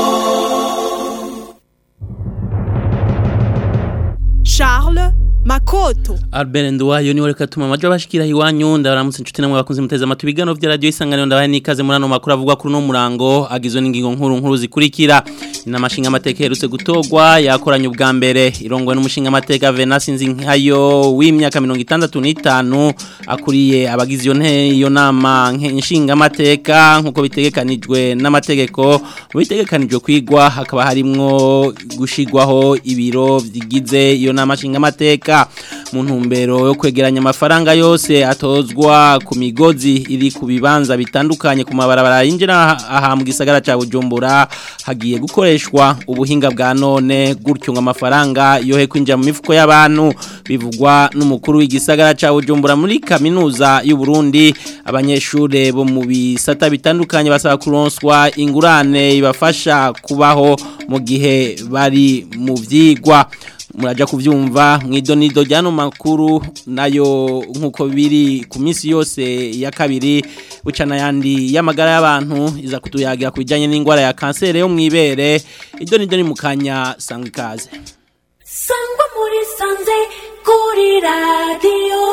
Charles Makoto Albert Nduwayo niwe reka tuma amajo bashikira iwanyu ndabaramutse inshuti namwe bakunze muteze amatwi bigano vya radio isanganiro ndabaye nikaze muri ano makuru avuga kuri no murango agizwe n'ingingo nkuru nkuru zikurikira inamashinga amateka herutse gutogwa yakoranye ubwa mbere irongwe n'umushinga amateka Venance Nzinkayo w'imyaka 65 akuriye abagize iyo nte iyo nama nshinga amateka nkuko bitegekanijwe n'amategeko bitegekanijwe kwigwa hakaba harimwo gushigwaho ibiro vyigize iyo nama nshinga amateka mu ntumbero yo kwegeranya amafaranga yose atozwa ku migozi iri ku bibanza bitandukanye ku mabarabara yinjira aha mu gisagara ca Bujumbura hagiye gukoreshwa ubuhinga bwa none gutyo ngo amafaranga yohe kwinjira mu mifuko y'abantu bivugwa n'umukuru w'igisagara ca Bujumbura muri kaminuza y'u Burundi abanyeshure bo mu bisata bitandukanye basaba kuronswa ingurane ibafasha kubaho mu gihe bari mu vyigwa muraja kuvyumva mwidonido ryano makuru nayo nkuko biri ku minsi yose ya kabiri bucana yandi y'amagara y'abantu iza kutuyagira kubijanye n'ingwara ya kansere yo mwibere idonido ni mukanya sangwa ikaze sangwa muri sanze kuri radio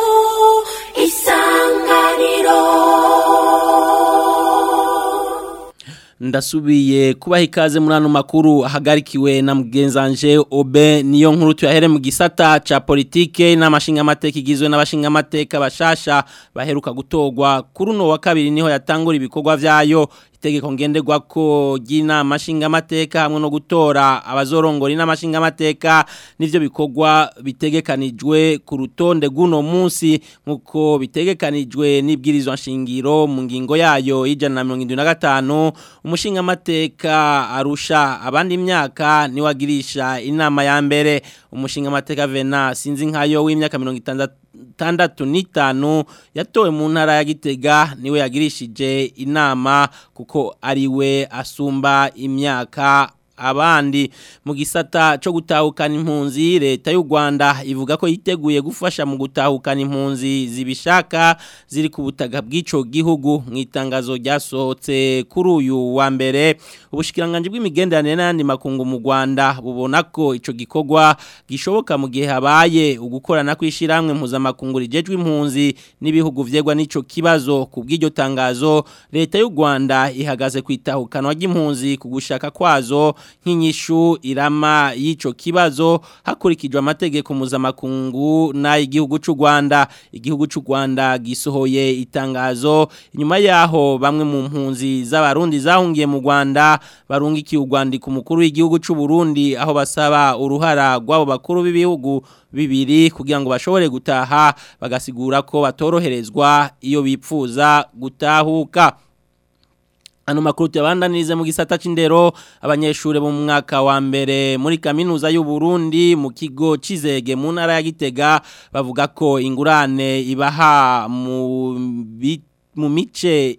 isanganiro ndasubiye kubaha ikaze muri ano makuru ahagarikiwe na mugenzanje obe niyo nkuru tuyahere mu gisata ca politike n'amashinga amateka igizwe n'abashinga amateka bashasha baheruka gutogwa kuri uno wa kabiri niho yatangura ibikorwa vyayo itegeko ngenderwa ko ry'inama nshingamateka hamwe no gutora abazorongora inama nshingamateka nivyo bikorwa bitegekanijwe ku rutonde guno munsi nkuko bitegekanijwe n'ibwirizwa nshingiro mu ngingo yayo y'ijana na mirongo indwi na gatanu umushingamateka arusha abandi imyaka niwagirisha inama ya mbere umushingamateka Vena sinzi nkayo w'imyaka mirongo itandatu tandatu n'itanu yatowe mu ntara ya gitega niwe yagirishije inama kuko ariwe asumba imyaka abandi mu gisata cyo gutahukana impunzi leta y'u Rwanda ivuga ko yiteguye gufasha mu gutahukana impunzi zibishaka ziri ku butaka bw'ico gihugu mu itangazo ryasohotse kuri uyu wa mbere ubushikiranganje bw'imigenderanire n'andi makungu mu Rwanda bubona ko ico gikorwa gishoboka mu gihe habaye ugukorana kwishiramwe mpuzamakungu rijejwe impunzi n'ibihugu vyegwa n'ico kibazo ku bw'iryo tangazo leta y'u Rwanda ihagaze kwitahukanwa ry'impunzi ku gushaka kwazo nk'inyishu irama y'ico kibazo hakurikijwe amategeko mpuzamakungu n'ay'igihugu cy'u Rwanda igihugu cy'u Rwanda gisohoye itangazo inyuma yaho bamwe mu mpunzi z'abarundi zahungiye mu Rwanda barungikiye u Rwanda ku mukuru w'igihugu cy'u Burundi aho basaba uruhara rw'abo bakuru b'ibihugu bibiri kugira ngo bashobore gutaha bagasigura ko batoroherezwa iyo bipfuza gutahuka Ano makuru yabandanirize mu gisata c'indero abanyeshure bo mu mwaka wa mbere muri kaminuza y'u Burundi mu kigo cizege mu ntara ya Gitega bavuga ko ingurane ibaha mu mu mice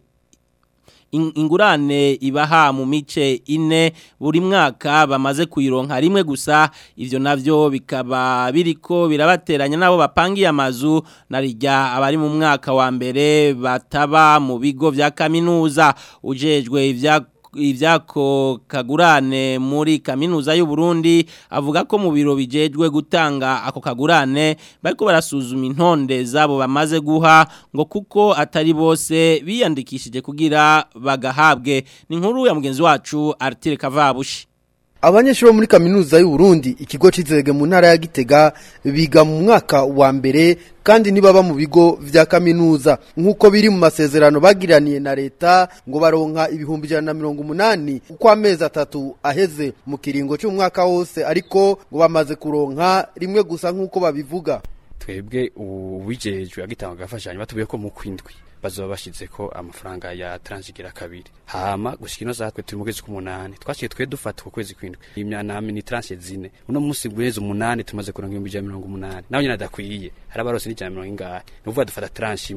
ingurane ibaha mu mice ine buri mwaka bamaze kuyironka rimwe gusa ivyo navyo bikaba biriko birabateranya nabo bapangiye amazu narijya abari mu mwaka wa mbere bataba mu bigo vya kaminuza ujejwe ivya ivyako kagurane muri kaminuza y'u Burundi avuga ko mu biro bijejwe gutanga ako kagurane bariko barasuzuma intonde zabo bamaze guha ngo kuko atari bose biyandikishije kugira bagahabwe ni inkuru ya mugenzi wacu Artire Kavabushi Abanyeshuri bo muri kaminuza y'u Burundi ikigo cizege mu ntara ya Gitega biga mu mwaka wa mbere kandi nibaba mu bigo vya kaminuza nkuko biri mu masezerano bagiraniye na leta ngo baronka ibihumbi ijana na mirongo umunani uko amezi atatu aheze mu kiringo cy'umwaka wose ariko ngo bamaze kuronka rimwe gusa nkuko babivuga twebwe uwijejwe agitanga agafashanyo batubiye ko mu kwindwi bazoba bashize ko amafaranga ya transigira kabiri hama gushika ino zatwe turi mu kwezi k'umunani twashiye twe dufata ku kwezi kwindwi imyanami ni tranche zine uno munsi gwezi umunani tumaze kuronka ibihumbi ijana mirongo umunani nawe nyine adakwiye hari abarose n'ijana mirongo ingahe ni ukuvuga dufata tranche imwe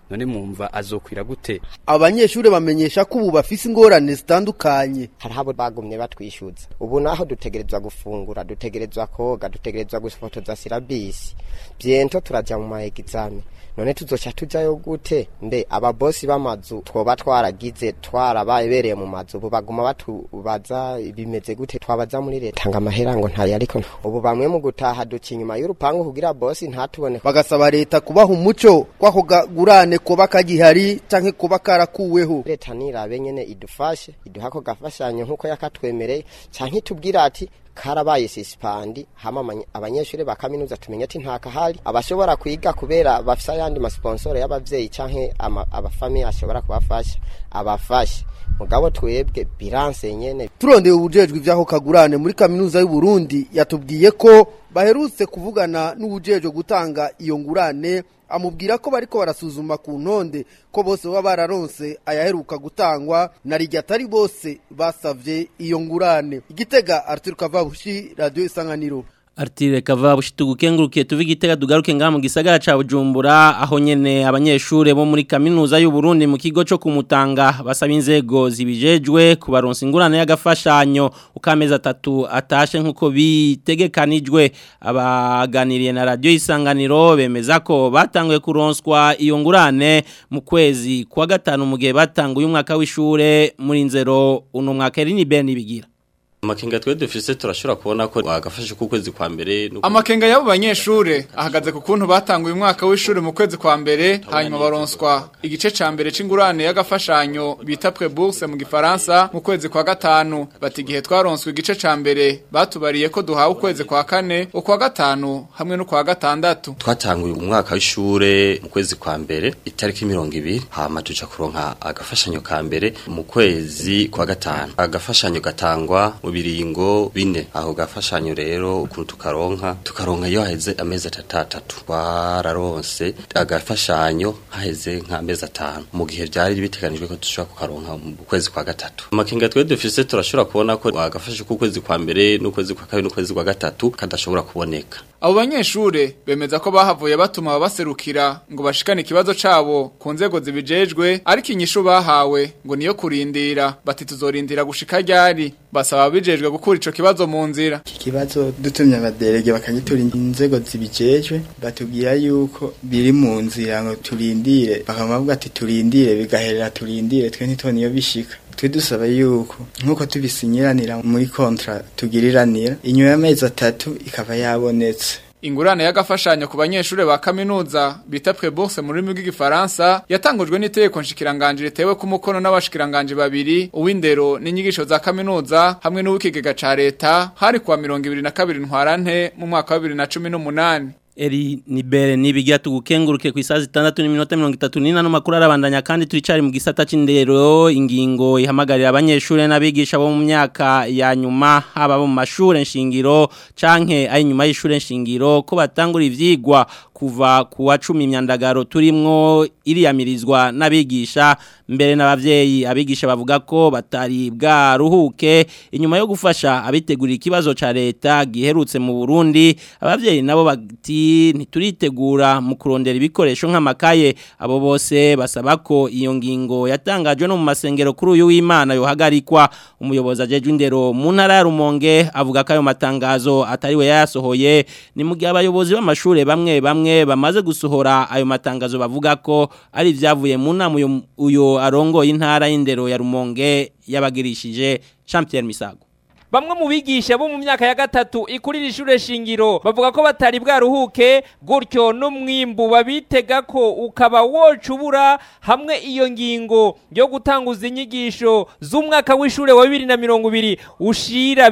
none mwumva azokwira gute abanyeshuri bamenyesha ko ubu bafise ingorane zitandukanye hariho abo bagumye batwishyuza ubu naho dutegerezwa gufungura dutegerezwa koga dutegerezwa gufotoza sirabisi byento turajya mu maegizame none tuzoca tujayo gute mbe ababosi b'amazu twoba twaragize twarababereye mu mazu ubu baguma batubaza bimeze gute twabaza muri leta ngo amahera ngo ntayo ariko ubu bamwe mu gutaha duca inyuma y'urupangu kugira bosi ntatubone bagasaba leta kubaha umuco kwako gagurane kuba kagihari canke kuba karakuweho leta nirabe nyene idufashe iduha ko gafashanyo nk'uko yakatwemereye canke itubwira ati karabaye sisipandi hama amanye- abanyeshuri ba kaminuza tumenye ati ntakahari abashobora kwiga kubera bafise ayandi masponsoro y'abavyeyi canke ama- abafamiye ashobora kubafasha abafashe mugabo twebwe biranse nyene turondeye ubujejwe ivy'aho kagurane muri kaminuza y'u Burundi yatubwiye ko baherutse kuvugana n'ubujejwe gutanga iyo ngurane amubwira ko bariko barasuzuma ku ntonde ko bose baba bararonse ayaheruka gutangwa na rijya atari bose basavye iyo ngurane igitega Arthur Kavabushi radio isanganiro Artire kava bushitugukengurukiye tuvi gitega dugaruke ngaha mu gisagara ca Bujumbura aho nyene abanyeshure bo muri kaminuza y'u Burundi mu kigo cyo kumutanga basaba inzego zibijejwe kubaronsa ingurane y'agafashanyo ukamezi atatu atashe nkuko bitegekanijwe abaganiriye na radio isanganiro bemeza ko batanguye kuronswa iyo ngurane mu kwezi kwa gatanu mu gihe batanguye umwaka w'ishure muri nzero uno mwaka rini ben bigira amakenga twe dufise turashobora kubona ko wagafashe ku kwezi kwa mbere no Amakenga y'abo banyeshure ahagaze ku kuntu batanguye umwaka w'ishure mu kwezi kwa mbere hanyuma baronswa igice ca mbere c'ingurane y'agafashanyo bita prébourse mu gifaransa mu kwezi kwa gatanu bati igihe twaronswe igice ca mbere batubariye ko duhawe ukwezi kwa kane ukwa gatanu hamwe no kwa gatandatu twatanguye umwaka w'ishure mu kwezi kwa mbere itariki mirongo ibiri hama tuja kuronka agafashanyo ka mbere mu kwezi kwa gatanu agafashanyo gatangwa mu biringo bine aho gafashanyo rero ukuntu tukaronka tukaronka iyo haheze amezi atatu twararonse agafashanyo haheze nk'amezi atanu mu gihe byari biteganijwe ko dushobora kukaronka mu kwezi kwa gatatu amakenga twe dufise turashobora kubona ko agafashe ku kwezi kwa mbere n'ukwezi kwa kabiri n'ukwezi kwa gatatu kadashobora kuboneka Abo banyeshure bemeza ko bahavuye batuma ababaserukira ngo bashikane ikibazo cabo ku nzego zibijejwe ariko inyishu bahawe ngo niyo kurindira bati tuzorindira gushika ryari basaba abijejwe gukura ico kibazo mu nzira iki kibazo dutumye abaderege bakagitura inzego zibijejwe batubwira yuko biri mu nzira ngo turindire bakavuga ati turindire bigaherera turindire twe ntitubone iyo bishika twe dusaba yuko nk'uko tubisinyiranira muri kontra tugiriranira inyuma y'amezi atatu ikaba yabonetse Ingurane y'agafashanyo ku banyeshure ba kaminuza bita prébourse mu rurimi rw'igifaransa yatangujwe n'itegeko nshikiranganje ritewe ku mukono n'abashikiranganje babiri uw'indero n'inyigisho za kaminuza hamwe n'uw'ikigega ca leta hari kuwa 22 ntwarante mu mwaka wa 2018 Eri nibere nibigira tugukenguruke ku isazi 6 n'iminota 34 no makuru arabandanya kandi turicari mu gisata c'indero ingingo ihamagarira abanyeshure n'abigisha bo mu myaka ya nyuma haba bo mu mashure nshingiro canke ari nyuma y'ishure nshingiro ko batangura ivyigwa kuva ku wa 10 imyandagaro turimwo iriyamirizwa n'abigisha mbere n'abavyeyi abigisha bavuga ko batari bwaruhuke inyuma yo gufasha abitegurira ikibazo ca leta giherutse mu Burundi abavyeyi nabo bati ntituritegura mu kurondera ibikoresho nk'amakaye abo bose basaba ko iyo ngingo yatangajwe no mu masengero kuri uyu w'Imana yohagarikwa umuyobozi ajeje indero mu ntara ya Rumonge avuga ko ayo matangazo atari we yasohoye ni mu gihe abayobozi b'amashure bamwe bamwe bamaze gusohora ayo matangazo bavuga ko ari ivyavuye mu nama uyo, uyo arongoye intara y'indero ya Rumonge yabagirishije Jean Pierre Misago Bamwe mu bigisha bo mu myaka ya gatatu ikurira ishure shingiro bavuga ko batari bwaruhuke gutyo no mwimbu babitega ko ukaba wocubura hamwe iyo ngingo yo gutanguza inyigisho z'umwaka w'ishure wa 2020 ushira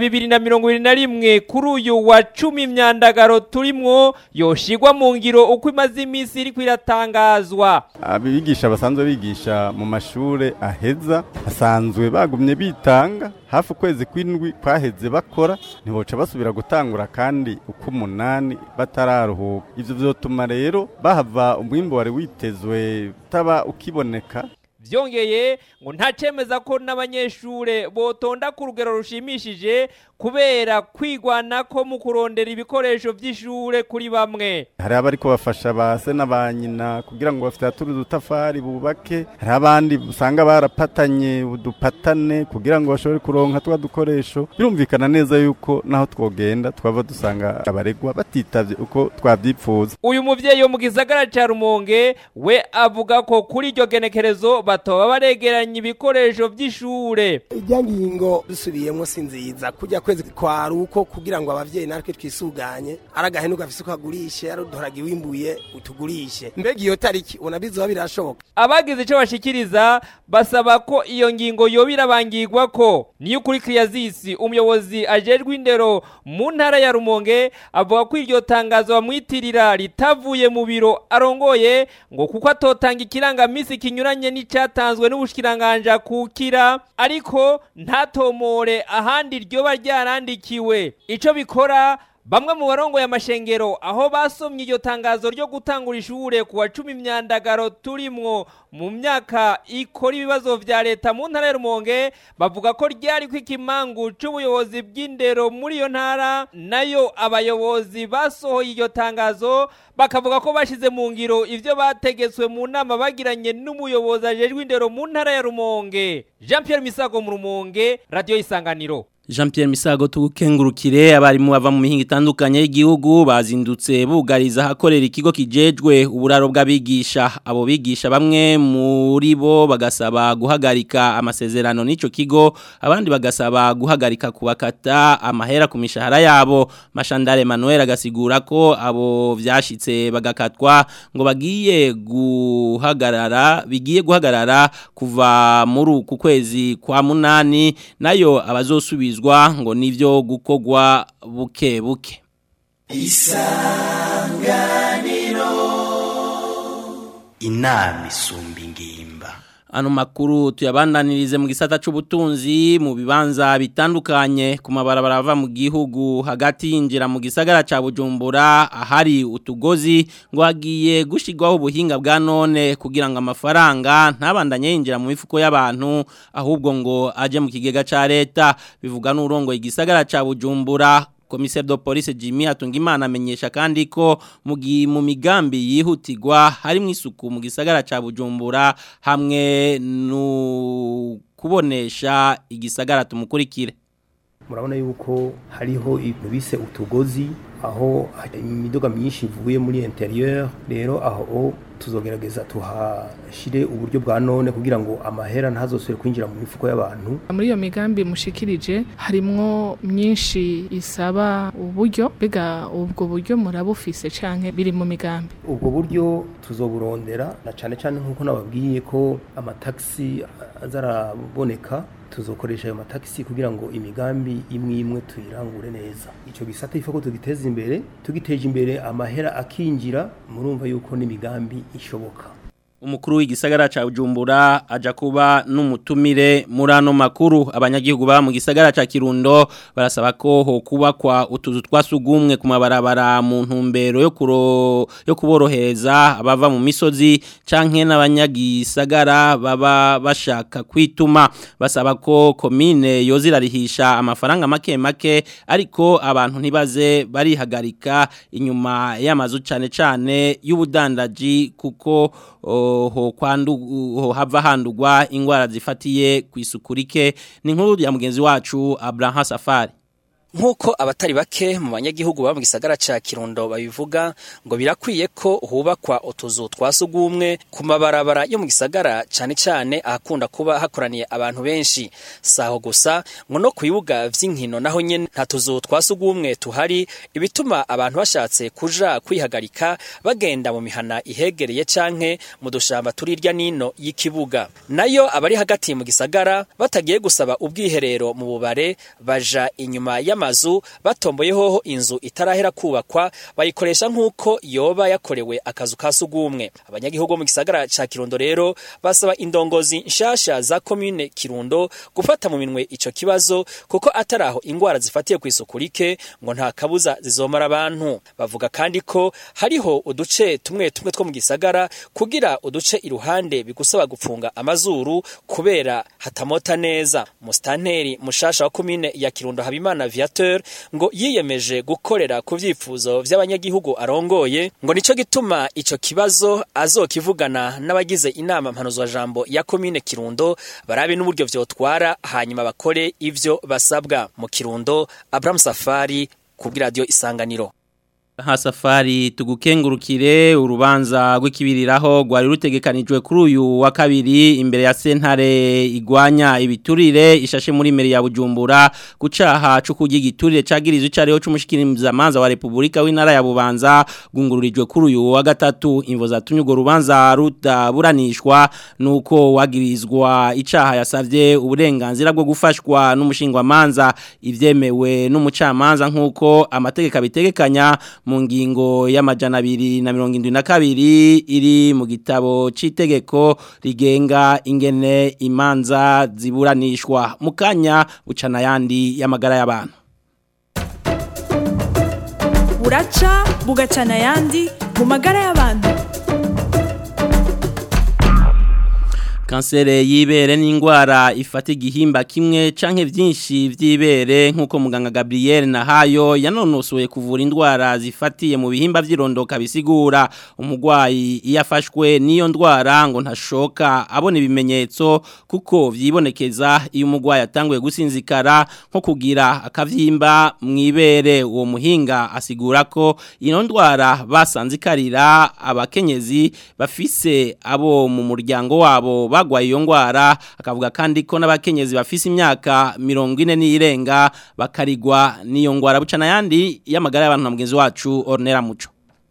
2021 kuri uyu wa 10 imyandagaro turimwo yoshigwa mu ngiro uko imaze iminsi iri kwiratangazwa abigisha basanzwe bigisha mu mashure aheza basanzwe bagumye bitanga hafi ukwezi kw'indwi kwaheze bakora ntiboca basubira gutangura kandi uko umunani batararuhuka ivyo vyotuma rero bahava umwimbo wari witezwe utaba ukiboneka vyongeye ngo nta cemeza ko n'abanyeshure botonda ku rugero rushimishije kubera kwigwanako mu kurondera ibikoresho vy'ishure kuri bamwe hari abariko bafasha ba se na ba nyina kugira ngo bafite udutafari bubake hari abandi usanga barapatanye udupatane kugira ngo bashobore kuronka twa dukoresho birumvikana neza yuko naho twogenda twaba dusanga abaregwa batitavye uko twavyipfuza uyu muvyeyi wo mu gisagara ca rumonge we avuga ko kuri iryo genekerezo batoba baregeranya ibikoresho vy'ishure ijya ngingo dusubiyemo si nziza kujya kwezi kwari uko kugira ngo abavyeyi natwe twisuganye ari agahenu gafise uko agurishe ari uduharage wimbuye utugurishe mbega iyo tariki ubona bizoba birashoboka abagize ico bashikiriza basaba ko iyo ngingo yoba irabangirwa ko niyo kuri kriyazisi umuyobozi ajejwe indero mu ntara ya rumonge avuga ko iryo tangazo bamwitirira ritavuye mu biro arongoye ngo kuko atotanga ikirangamisi kinyuranye n'icatanzwe n'ubushikiranganja kukira ariko ntatomore ahandi ryoba ryarandikiwe ico bikora Bamwe mu barongoye amashengero aho basomye iryo tangazo ryo gutangura ishure kuwa cumi imyandagaro turimwo mu myaka ikora ibibazo vya leta mu ntara ya Rumonge bavuga ko ryari ko ikimangu c'ubuyobozi bw'indero muri iyo ntara nayo abayobozi basohoye iryo tangazo bakavuga ko bashize mu ngiro ivyo bategetswe mu nama bagiranye n'umuyobozi ajejwe indero mu ntara ya Rumonge Jean Pierre Misago mu Rumonge Radio Isanganiro Jean Pierre Misago tugukengurukire abarimu bava mu mihinga itandukanye y'igihugu bazindutse bugariza hakorera ikigo kijejwe uburaro bw'abigisha abo bigisha bamwe muri bo bagasaba guhagarika amasezerano n'ico kigo abandi bagasaba guhagarika kubakata amahera ku mishahara yabo Mashandare Emmanuel agasigura ko abo vyashitse bagakatwa ngo bagiye guhagarara bigiye guhagarara kuva muri ku kwezi kwa munani nayo abazosubira kubizwa ngo nivyo gukogwa buke buke isanganiro inama isumba ingimba Ano makuru tuyabandanirize mu gisata c'ubutunzi mu bibanza bitandukanye ku mabarabara ava mu gihugu hagati yinjira mu gisagara ca Bujumbura ahari utugozi ngo hagiye gushigwaho ubuhinga bwa none kugira ngo amafaranga ntabandanye yinjira mu mifuko y'abantu ahubwo ngo aje mu kigega ca leta bivuga n'urongo igisagara ca Bujumbura Komiser do police Jimmy Hatungimana amenyesha kandi ko mugi mu migambi yihutirwa harimo isuku mu gisagara ca Bujumbura hamwe no kubonesha igisagara tumukurikire murabona yuko hariho ibintu bise utugozi aho imidoga myinshi ivuye muri interieur rero aho tuzogerageza tuhashire uburyo bwa none kugira ngo amahera ntazosubire kwinjira mu mifuko y'abantu muri iyo migambi mushikirije harimwo myinshi isaba uburyo bega ubwo buryo murabufise canke biri mu migambi ubwo buryo tuzoburondera na cane cane nkuko nababwiye ko amataxi azaraboneka tuzokoresha ayo mataxi kugira ngo imigambi imwe imwe tuyirangure neza ico gisata ifako tugiteza imbere tugiteje imbere amahera akinjira murumva yuko n'imigambi ishoboka umukuru w'igisagara ca Bujumbura aja kuba n'umutumire muri ano makuru abanyagihugu ba mu gisagara ca Kirundo barasaba ko ho kubakwa utuzu twasugumwe ku mabarabara mu ntumbero yo kuro yo kuborohereza abava mu misozi canke n'abanyagisagara baba bashaka kwituma basaba ko komine yozirarihisha amafaranga make make ariko abantu ntibaze barihagarika inyuma y'amazu cane cane y'ubudandaji kuko ho kwandu ho hava handugwa ingwara zifatiye ku isuku rike ni nkuru ya mugenzi wacu Abraham Safari Nkuko abatari bake mu banyagihugu ba mu gisagara ca Kirundo babivuga ngo birakwiye ko hubakwa utuzu twasugumwe ku mabarabara yo mu gisagara cane cane ahakunda kuba hakoraniye abantu benshi saho gusa ngo no kuyibuga vy'inkino naho nyene nta tuzu twasugumwe tuhari ibituma abantu bashatse kuja kwihagarika bagenda mu mihana ihegereye canke mu dushamba turirya nino y'ikibuga nayo abari hagati mu gisagara batagiye gusaba ubwiherero mu bubare baja inyuma y'ama y'amazu batomboyeho inzu itarahera kubakwa bayikoresha nk'uko yoba yakorewe akazu ka sugumwe abanyagihugu mu gisagara ca Kirundo rero basaba indongozi nshasha za commune Kirundo gufata mu minwe ico kibazo kuko ataraho ingwara zifatiye ku isuku rike ngo nta kabuza zizomara abantu bavuga kandi ko hariho uduce tumwe tumwe two mu gisagara kugira uduce iruhande bigusaba gupfunga amazuru kubera hatamota neza mustanteri mushasha wa commune ya Kirundo Habimana Viateur ngo yiyemeje gukorera ku vyifuzo vy'abanyagihugu arongoye ngo nico gituma ico kibazo azokivugana n'abagize inama mpanuzwa jambo ya commune Kirundo barabe n'uburyo vyotwara hanyuma bakore ivyo basabwa mu Kirundo Abraham Safari kubwira radio isanganiro Ha safari tugukengurukire urubanza rw'ikibiriraho rwari rutegekanijwe kuri uyu wa kabiri imbere ya sentare igwanya ibiturire ishashe muri meri ya Bujumbura gucaha cyo kurya igiturire cagirizwe cariho c'umushikiriza manza wa Republika w'intara ya Bubanza gungururijwe kuri uyu wa gatatu imvo zatumye urwo rubanza rutaburanishwa nuko wagirizwa icaha yasavye uburenganzira bwo gufashwa n'umushingwa manza ivyemewe n'umucamanza nkuko amategeko abitegekanya mu ngingo y'amajana abiri na mirongo indwi na kabiri iri mu gitabo c'itegeko rigenga ingene imanza ziburanishwa mu kanya bucana yandi y'amagara y'abantu buraca bugacana yandi mu magara y'abantu kansere y'ibere ni indwara ifata igihimba kimwe canke vyinshi vy'ibere nk'uko muganga Gabriel Nahayo yanonosoye kuvura indwara zifatiye mu bihimba vy'irondoka bisigura umugwayi iyo afashwe n'iyo ndwara ngo ntashoka abona ibimenyetso kuko vyibonekeza iyo umugwayi atanguye gusinzikara nko kugira akavyimba mw'ibere uwo muhinga asigura ko ino ndwara basanzikarira abakenyezi bafise abo mu muryango wabo bagwaye iyo ngwara akavuga kandi ko n'abakenyezi bafise imyaka mirongo ine n'irenga bakarigwa n'iyo ngwara bucana yandi y'amagara y'abantu na mugenzi wacu Ornera Muco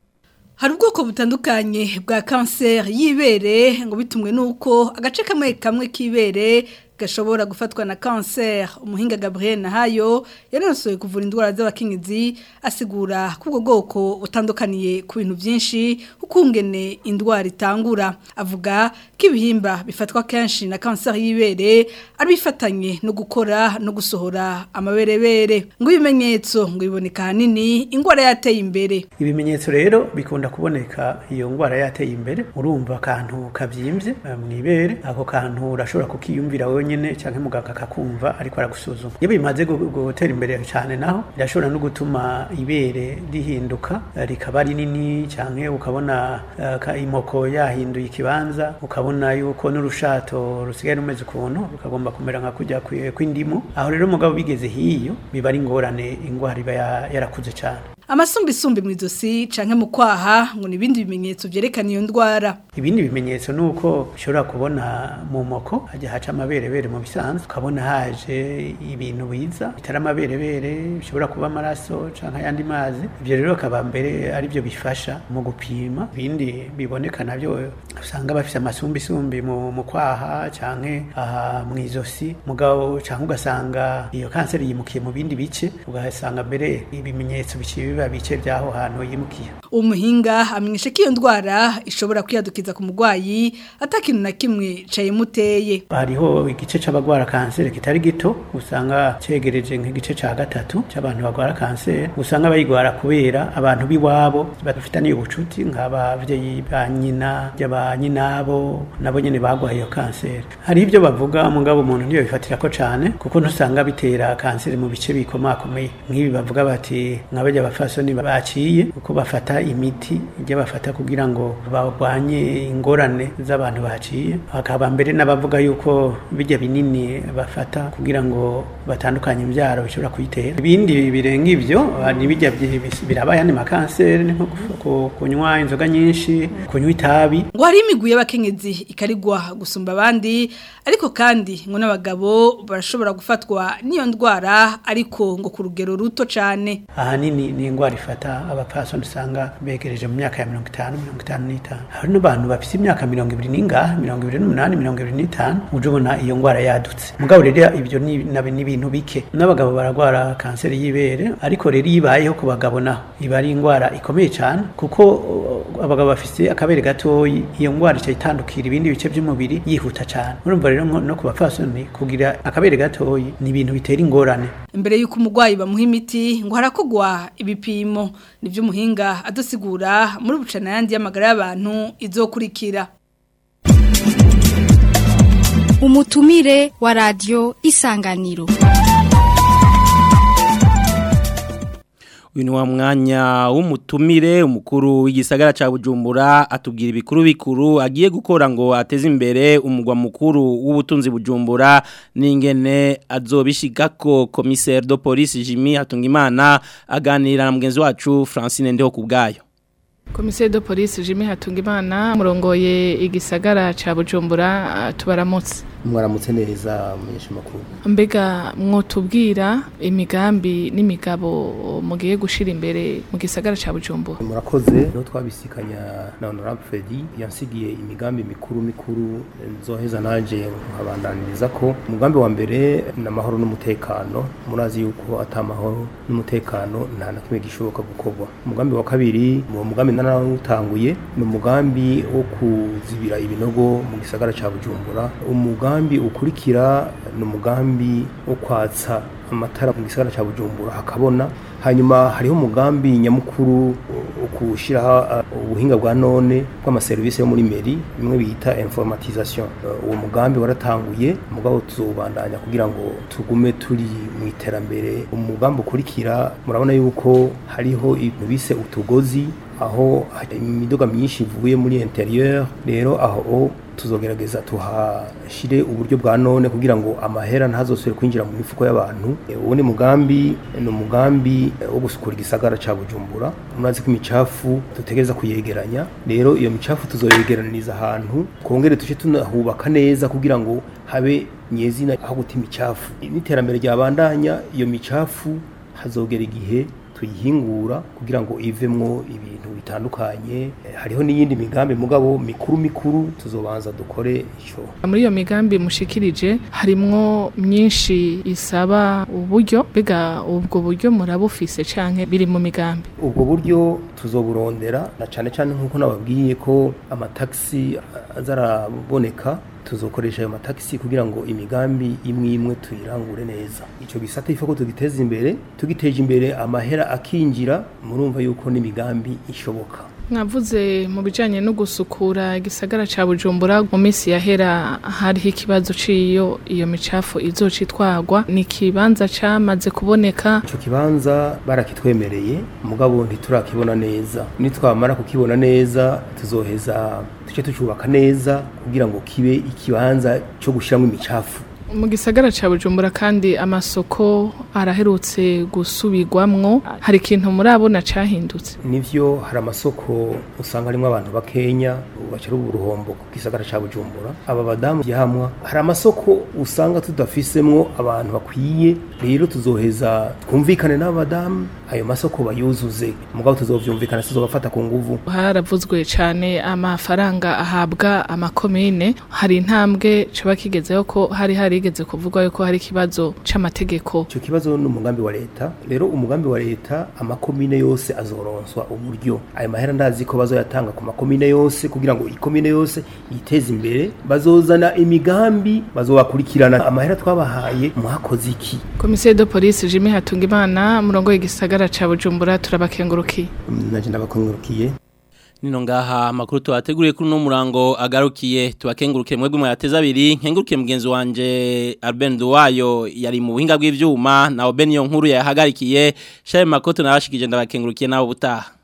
hari ubwoko butandukanye bwa kanseri y'ibere ngo bitumwe n'uko agace kamwe kamwe k'ibere gashobora gufatwa na kanseri umuhinga Gabriel Nahayo yanosoye kuvura indwara z'abakenyezi asigura ko ubwo bwoko butandukaniye ku bintu byinshi ukungene indwara itangura avuga ko ibihimba bifatwa kenshi na kanseri y'ibere ari bifatanye no gukora no gusohora amaberebere ngo ibimenyetso ngo biboneka ahanini indwara yateye imbere ibimenyetso rero bikunda kuboneka iyo ndwara yateye imbere urumva akantu kabyimbye mu ibere ako kantu urashobora kukiyumvira wenyine nyene canke muganga akakumva ariko aragusuzuma iyo bimaze gutera imbere cyane naho birashobora no gutuma ibere rihinduka rikaba rinini canke ukabona uh, imoko yahinduye ikibanza ukabona yuko n'urushato rusigaye rumeze ukuntu rukagomba kumera nka kujya kw'indimu aho rero mugabo bigeze hiyo biba ari ingorane ingwara iba yarakuze cyane amasumbisumbi mu izosi canke mu kwaha ngo nibindi bimenyetso vyerekana iyo ndwara ibindi bimenyetso nuko ushobora kubona mu moko hajya haca amaberebere mu bisanzwe ukabona haje ibintu biza bitari amaberebere bishobora kuba amaraso canke ayandi mazi ivyo rero akaba mbere ari byo bifasha mu gupima ibindi biboneka navyo usanga bafise amasumbisumbi mu, mu kwaha canke aha mu izosi mugabo canke ugasanga iyo kanseri yimukiye mu bindi bice ugasanga mbere ibimenyetso biciye biba bice byaho hantu yimukiye umuhinga amenyesha ko iyo ndwara ishobora kwiyadukiza ku murwayi atakintu na kimwe cayimuteye hariho igice c'abagwara kanseri kitari gito usanga cegereje nk'igice ca gatatu c'abantu bagwara kanseri usanga bayigwara kubera abantu biwabo bafitaniye ubucuti nk'abavyeyi ba nyina ba nyinabo nabo nyene bagwaye iyo kanseri hari ibyo bavuga mugabo umuntu niyo bifatira ko cane kuko ntusanga bitera kanseri mu bice bikomakomeye nk'ibi bavuga bati nk'abarya bafasoni baciye kuko bafata imiti ijya bafata kugira ngo barwanye ingorane z'abantu baciye hakaba mbere n'abavuga yuko bijya binini bafata kugira ngo batandukanye imbyaro bishobora kuyitera ibindi birenga ibyo ni bijya biraba ayandi makanseri nko kunywa inzoga nyinshi kunywa itabi ngo hari imigwi y'abakenyezi ikarigwa gusumba abandi ariko kandi ngo n'abagabo barashobora gufatwa n'iyo ndwara ariko ngo ku rugero ruto cyane ahanini ni ingwara ifata abapfasoni usanga begereje mu myaka ya mirongo itanu mirongo itanu n'itanu hari n'abantu bafite imyaka mirongo ibiri n'ingahe mirongo ibiri n'umunani mirongo ibiri n'itanu uje ubona iyo ngwara yadutse mugabo rero ibyo ni nabi- ni ibintu bike n'abagabo baragwara kanseri y'ibere ariko rero iyo ibayeho ku bagabo naho iba ari ingwara ikomeye cyane kuko uh, abagabo bafite akabere gatoyi iyo ngwara ica itandukira ibindi bice by'umubiri yihuta cyane urumva rero nko- no ku bapfasoni kugira akabere gatoyi ni ibintu bitera ingorane Imbere yuko umugwayi bamuha imiti ngo harakogwa ibipimo nivyo umuhinga adusigura muri bucana yandi y'amagara y'abantu izokurikira. umutumire wa radio isanganiro uyu ni wa mwanya w'umutumire umukuru w'igisagara cya bujumbura atubwira ibikuru bikuru agiye gukora ngo ateze imbere umugwa mukuru w'ubutunzi bujumbura n'ingene azobishiga ko komiseri do polisi jimmy hatungimana aganira na mugenzi wacu francine ndeho ku bwayo Komiseri de police Jimmy Hatungimana murongoye igisagara ca Bujumbura ah, tubaramutse. mwaramutse neza munyesha makuru Mbega mwotubwira imigambi n'imigabo mugiye gushira imbere mu gisagara ca Bujumbura. murakoze no twabisikanya na honorable Freddy yansigiye imigambi mikuru mikuru nzoheza nanje nkabandaniriza ko umugambi wa mbere ni amahoro n'umutekano murazi yuko atamahoro n'umutekano nta na kimwe gishoboka gukorwa umugambi wa kabiri uwo mugambi narawutanguye ni umugambi wo kuzibira ibinogo mu gisagara ca Bujumbura umugambi ukurikira ni umugambi wo kwatsa amatara mu gisagara ca Bujumbura hakabona hanyuma hariho umugambi nyamukuru wo gushyiraho uh, ubuhinga bwa none bw'amaserivisi yo muri meri bimwe bita informatisation Uh, uwo mugambi waratanguye mugabo tuzobandanya kugira ngo tugume turi mu iterambere umugambi ukurikira murabona yuko hariho ibintu bise utugozi aho hari imiduga myinshi ivuye muri interieur rero aho tuzogerageza tuhashire uburyo bwa none kugira ngo amahera ntazosubire kwinjira mu mifuko y'abantu E, uwo ni mugambi ni umugambi e, wo gusukura igisagara ca Bujumbura murazi ko imicafu dutegereza kuyegeranya rero iyo micafu tuzoyegeraniriza ahantu kongere tuce tunahubaka neza kugira ngo habe nyezina aho guta imicafu n'iterambere ryabandanya iyo micafu hazogera igihe tuyihingura kugira ngo ivemwo ibintu bitandukanye Eh, hariho n'iyindi migambi mugabo mikuru mikuru tuzobanza dukore ico Muri iyo migambi mushikirije harimwo myinshi isaba uburyo mbega ubwo buryo murabufise canke biri mu migambi. ubwo buryo tuzoburondera na cane cane nk'uko nababwiye ko amataxi azaraboneka tuzokoresha ayo mataxi kugira ngo imigambi imwe imwe tuyirangure neza ico gisata ifo ko tugiteza imbere tugiteje imbere amahera akinjira murumva yuko n'imigambi ishoboka Mwavuze mu bijanye no gusukura igisagara ca Bujumbura mu minsi yahera hariho ikibazo ciyo iyo micafu izocitwagwa ni kibanza camaze kuboneka ico kibanza barakitwemereye mugabo ntiturakibona neza nitwamara kukibona neza tuzoheza tuce tucubaka neza kugira ngo kibe ikibanza co gushiramwo imicafu mu gisagara ca Bujumbura kandi amasoko araherutse gusubirwamwo hari ikintu murabona cahindutse nivyo hari amasoko usanga harimo abantu bakenya bacira uruhombo ku gisagara ca Bujumbura aba badamu yahamwa hari amasoko usanga tudafisemwo abantu bakwiye rero tuzoheza twumvikane n'abadamu ayo masoko bayuzuze mugabo tuzovyumvikana tuzobafata ku nguvu haravuzwe cane amafaranga ahabwa amakomine hari intambwe coba kigezeho ko hari harigeze kuvugwa yuko hari ikibazo c'amategeko ico kibazo ni umugambi wa leta rero umugambi wa leta amakomine yose azoronswa uburyo ayo mahera ndazi ko bazoyatanga ku makomine yose kugira ngo ikomine yose yiteze imbere bazozana imigambi bazobakurikirana amahera twabahaye mwakoze iki Komisiyo de police Jimmy Hatungimana murongo y'igisagara ca Bujumbura turabakengurukiye naje ndabakengurukiye Nino ngaha amakuru tuwateguriye kuri no murango agarukiye tubakengurukiye mwebwe mwateza abiri nkengurukiye mugenzi wanje Albert Duwayo yari mu buhinga bw'ivyuma na Obeniyo nkuru yahagarikiye Shaye Makoto narashikije ndabakengurukiye nabo butaha